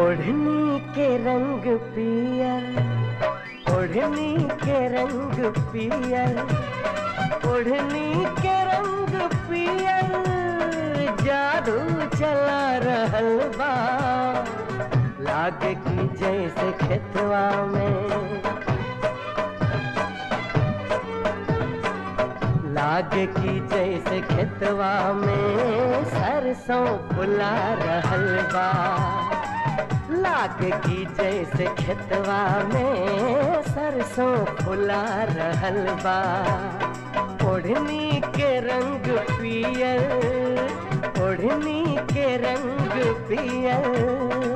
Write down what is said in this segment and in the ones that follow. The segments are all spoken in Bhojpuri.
ओढ़नी के रंग पियर ओढ़नी के रंग पियर ओढ़नी के रंग पियर जादू चला रहल बा लागे की जैसे खेतवा में लागे की जैसे खेतवा में सरसों फुला रहल बा लागे की जैसे खेतवा में सरसों फुला रहल बा ओढ़नी के रंग पियर ओढ़नी के रंग पियर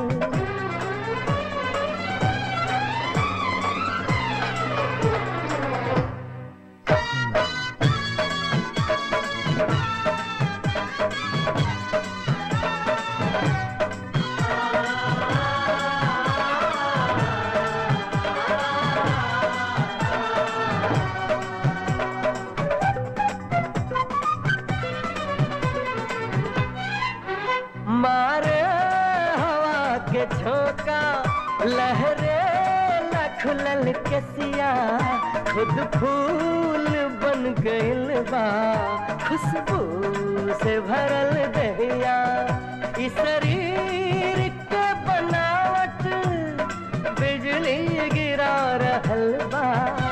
मारे हवा के झोंका लहरे लखलल के सिया खुद फूल बन गइल बा खुशबू से भरल दहिया ई शरीर के बनावट बिजली गिरा रहल बा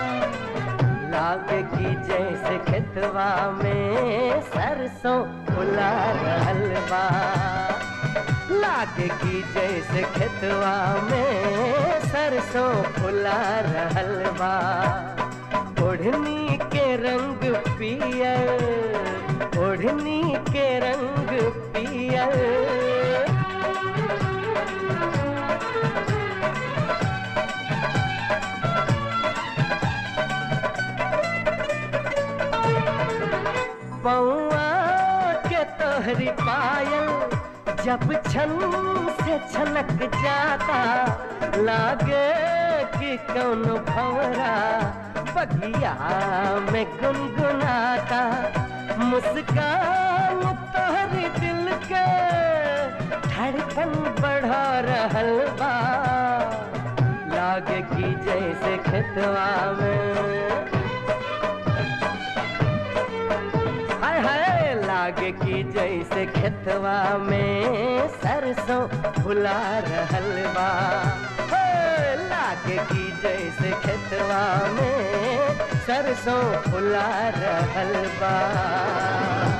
लागे की जैसे खेतवा में सरसों फुला रहल बा लागे की जैसे खेतवा में सरसों फुला रहल बा ओढ़नी के रंग पियर ओढ़नी के रंग पियर पौआ के तोहरी पायल जब छन से छनक जाता लागे कि कौन भवरा बगिया में गुनगुनाता मुस्कान तोहरी दिल के धड़कन बढ़ा रहल बा लागे कि जैसे खेतवा में हाय हाय लागे की जैसे खेतवा में सरसों फुला रहल बा हे, लागे की जैसे खेतवा में सरसों फुला रहल बा